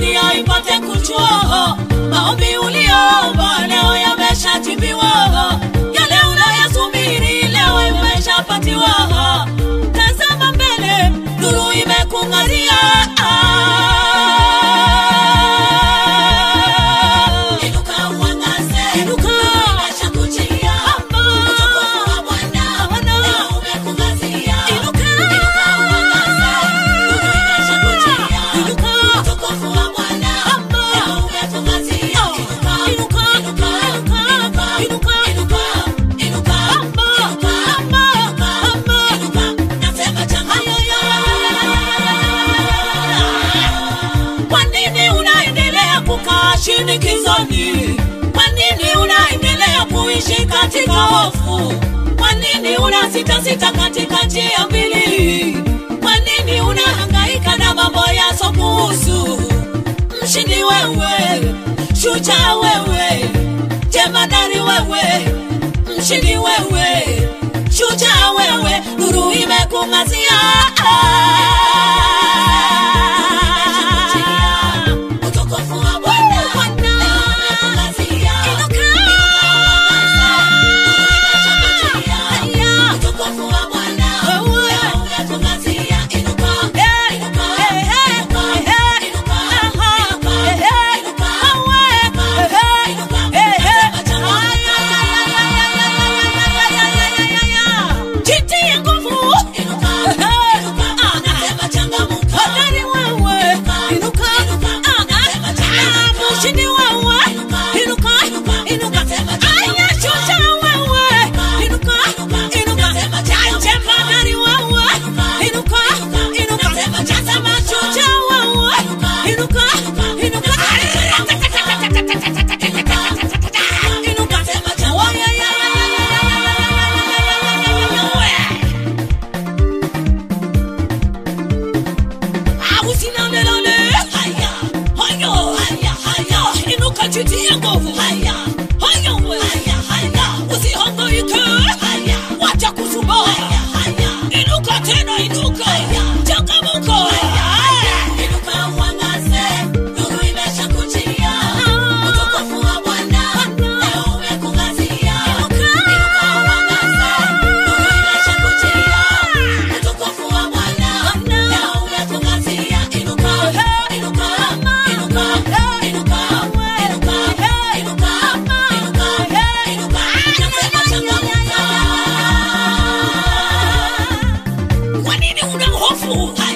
dunia ipate kujua maombi uliomba leo yameshajibiwa, yale unayasubiri leo imeshapatiwa. Tazama mbele, nuru imekung'aria. Inuka uangaze, Inuka. imeshakujia. Utukufu wa Bwana leo umekung'aria. Inuka. Inuka uangaze, nuru imeshakujia. Inuka. Utukufu wa Bwana leo umekung'aria. Inuka, Inuka. inuka, Inuka. inuka, Inuka. inuka, inuka, inuka, inuka, inuka. Nasema changamka. Kwa nini unaendelea kukaa shinikizoni? Kwa nini unaendelea kuishi katika hofu? Kwa nini unasita sita katika njia mbili? Kwa nini unahangaika na mambo yasokuhusu? Mshindi wewe, shujaa wewe, jemadari wewe, mshindi wewe, shujaa wewe, nuru imekung'azia. Utukufu wa Bwana Bwana. leo umekung'azia. Inuka. Haya. Utukufu wa Bwana Wewe. leo umekung'azia. Inuka, Eh, inuka, eh, eh, inuka, eh, inuka, aha, inuka, eh, eh, inuka, awe, inuka, eh, inuka. eh, eh. Nasema changamka. Jitie nguvu. Inuka, Eh, inuka. ah, Nasema changamka. hodari wewe. Inuka. Inuka. Ah, Nasema ah, changamka. mshindi wewe. Inuka. Inuka. Inuka. Inuka. Nasema Aya, changamka. shujaa wewe. Inuka. Inuka. Inuka. Nasema changamka. Jemadari wewe. Inuka. Inuka. Inuka. Inuka. Nasema Nasema changamka. shujaa wewe. Inuka. Inuka. Inuka. Inuka. Inuka. Nasema changamka. Usinalelale. Haya. Hayo. Haya, haya. Inuka jitie nguvu. Haya. Hayo we. Haya, haya. Usihangaike. Haya. Wacha kusumbua. Haya, haya. Inuka tena inuka. Haya. Changamuka. Inuka uangaze, nuru imeshakujia. Utukufu wa Bwana leo umekung'azia. Inuka uangaze, nuru imeshakujia. Utukufu wa Bwana leo umekung'azia. Inuka, inuka, inuka, inuka, inuka, inuka, inuka, inuka. Nasema changamka. Kwa nini una hofu?